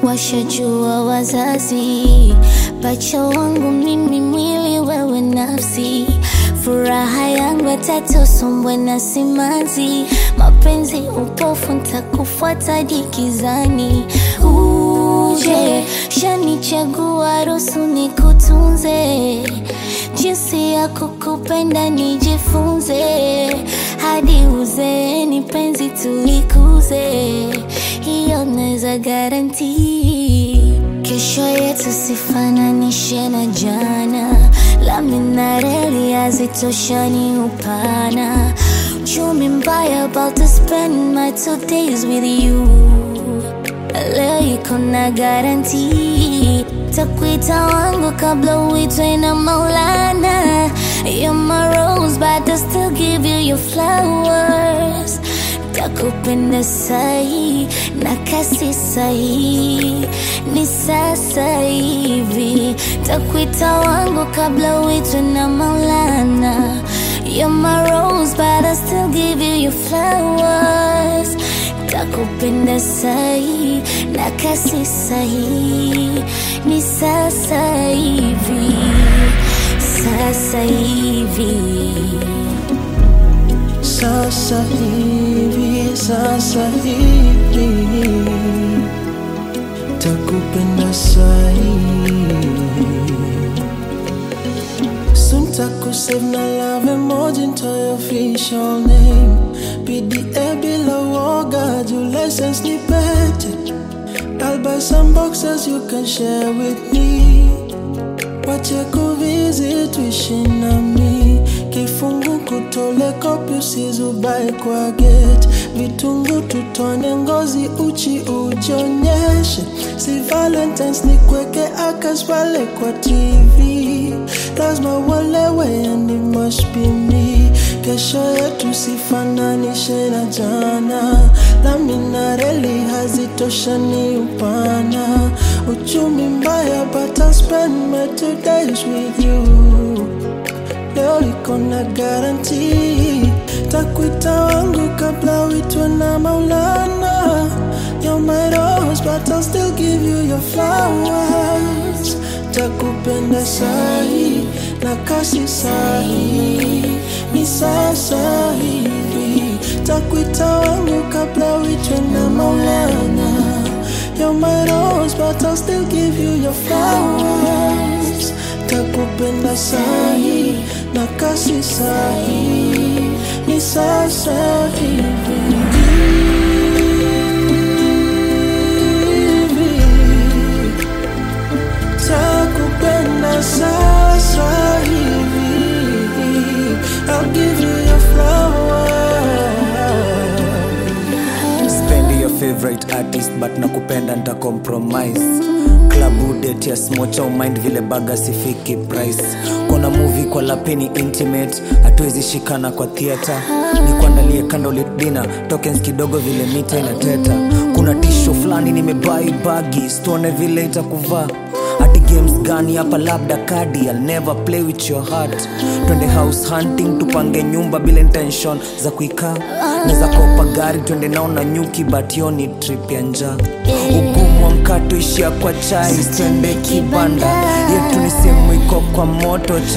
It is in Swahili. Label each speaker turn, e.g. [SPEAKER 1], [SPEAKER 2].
[SPEAKER 1] washajua wazazi, pacha wangu mimi, mwili wewe nafsi, furaha yangu atatu, sombwe na simanzi, mapenzi upofu, ntakufuata dikizani, uje shanichagua, ruhusu nikutunze, jinsi ya kukupenda nijifunze, hadi uzeeni penzi tulikuze, hiyo naweza garanti. Kesho yetu sifananishe na jana, lami na reli hazitoshani upana. Uchumi mbaya, about to spend my two days with you. Leo iko na garanti, takuita wangu kabla uitwe na Maulana. You're my rose, but I still give you your flowers. Takupenda sahi na kasi sahi, ni sasa hivi. Takuita wangu kabla uitwe na Maulana. You're my rose, but I still give you your flowers. Takupenda sahi na kasi sahi, ni sasa hivi, sasa hivi.
[SPEAKER 2] Sasa hivi, sasa hivi takupenda sahi Soon takusave na love emoji into your official name PDA bila woga juu license ni pete I'll buy some boxes you can share with me Wache kuvisit tuishi nami kifungu kutole kopi usizubae kwa gate vitungu tutone ngozi uchi ujionyeshe si valentines ni kweke akas pale kwa tv lazima uelewe and it must be me kesho yetu sifananishe na jana lami na reli hazitoshani upana uchumi mbaya but I'll spend my two days with you leo liko na garanti takuita wangu kabla uitwe na maulana You're my rose but I'll still give you your flowers takupenda sahi na kasi sahi ni sasa hivi takuita wangu kabla uitwe na maulana You're my rose but I'll still give you your flowers takupenda sahi na kasi sahi ni sasa hivi takupenda sasa hivi I'll give you your flowers
[SPEAKER 3] spendi your favorite artist but nakupenda nta compromise klabu det ya smocha umind vile baga sifiki price kona movie kwa lapeni intimate hatuwezi shikana kwa theatre nikuandalie candlelit dinner tokens kidogo vile mita inateta kuna tisho fulani nimebai bagi stone vile itakuvaa hati games gani hapa labda kadi I'll never play with your heart twende house hunting tupange nyumba bila intention za kuikaa neza kopa gari twende nao na nyuki but hiyo ni trip ya njaa ugumu wa mkato ishia kwa chai twende kibanda yetu ni sehemu iko kwa moto